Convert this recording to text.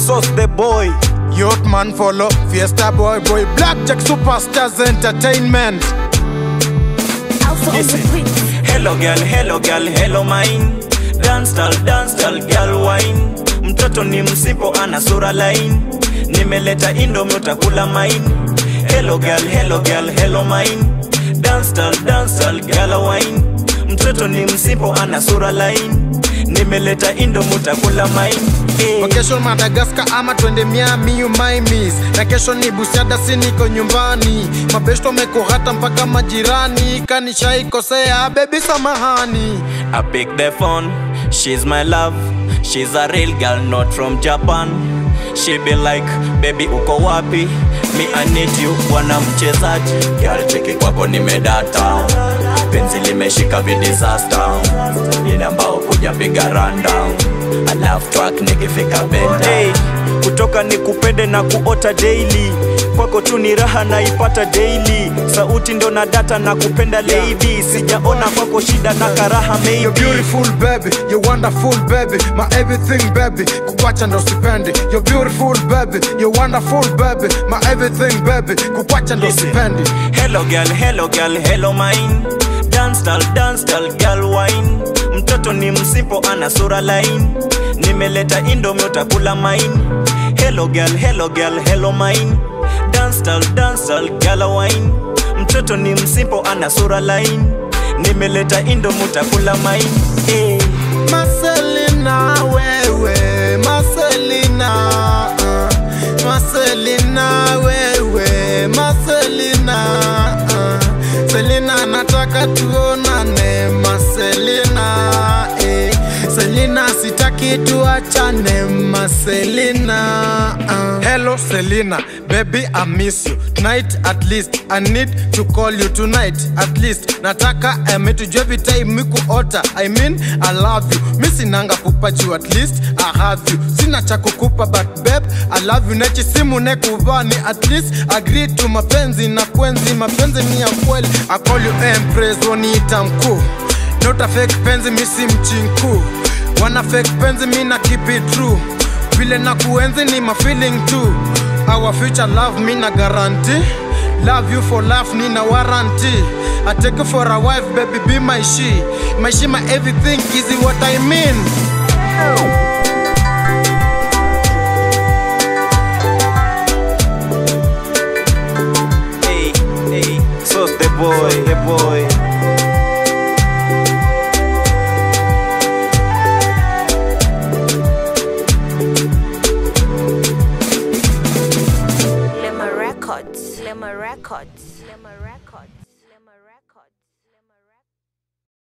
Sauce the boy. Youth man follow, Fiesta boy boy, Blackjack Superstars Entertainment. Also on the Listen. beat. Hello girl, hello girl, hello mine. Dance style, dance style, girl wine. Mtoto ni msipo ana sura line. Nimeleta indomie utakula mine. Hello girl, hello girl, hello mine. Dance style, dance style, girl wine. Mtoto ni msipo ana sura line. Nimeleta indomie utakula mine. Eh. Vacation Madagascar ama twende Miami you my miss na kesho ni Busiada si niko nyumbani mabesto mekohata mpaka majirani kanishaikosea baby samahani I pick the phone, she's my love. She's a real girl, not from Japan. She be like, baby uko wapi? Me I need you, bwana mchezaji. Girl cheki kwako nimedata, penzi limeshika vi disaster. Ile ambao kuja piga rundown, alafu track nikifika benda. Hey, kutoka nikupende na kuota daily kwako tu ni raha naipata daily sauti ndo na data na kupenda lady sijaona kwako shida na karaha You're maybe beautiful baby, you're wonderful baby, my everything baby, kukwacha ndo sipendi. You're beautiful baby, you're wonderful baby, my everything baby, kukwacha ndo Listen. sipendi. Hello girl, hello girl, hello mine Dance style, dance style, girl wine Mtoto ni msipo ana sura line Nimeleta indomie utakula mine Hello girl, hello girl, hello mine Dance style, dance style, girl wine Mtoto ni msipo ana sura line Nimeleta indomie utakula mine eh. Marcelina wewe, Marcelina, uh, Marcelina wewe, Marcelina, uh, Selina nataka tuonane, Marcelina, eh, Selina sitaki tuachane, Marcelina. Uh. Hello Selina, baby I miss you tonight at least. I need to call you tonight at least. Nataka eme tujue vitai mikuota. I mean I love you. Mi sinanga kupa juu at least I have you. Sina cha kukupa but babe I love you. Nechi simu nekuvani at least agree to mapenzi na kwenzi mapenzi ni ya kweli. I call you empress woniita mkuu. Not a fake penzi mi si mchinku. Wana fake penzi mi na keep it true vile na kuenzi ni my feeling too our future love me na guarantee love you for life ni na warranty i take you for a wife baby be my she my she my everything is what i mean Hey, hey, Sauce the boy, the boy. Lema Records. Lema Records. Lema Records.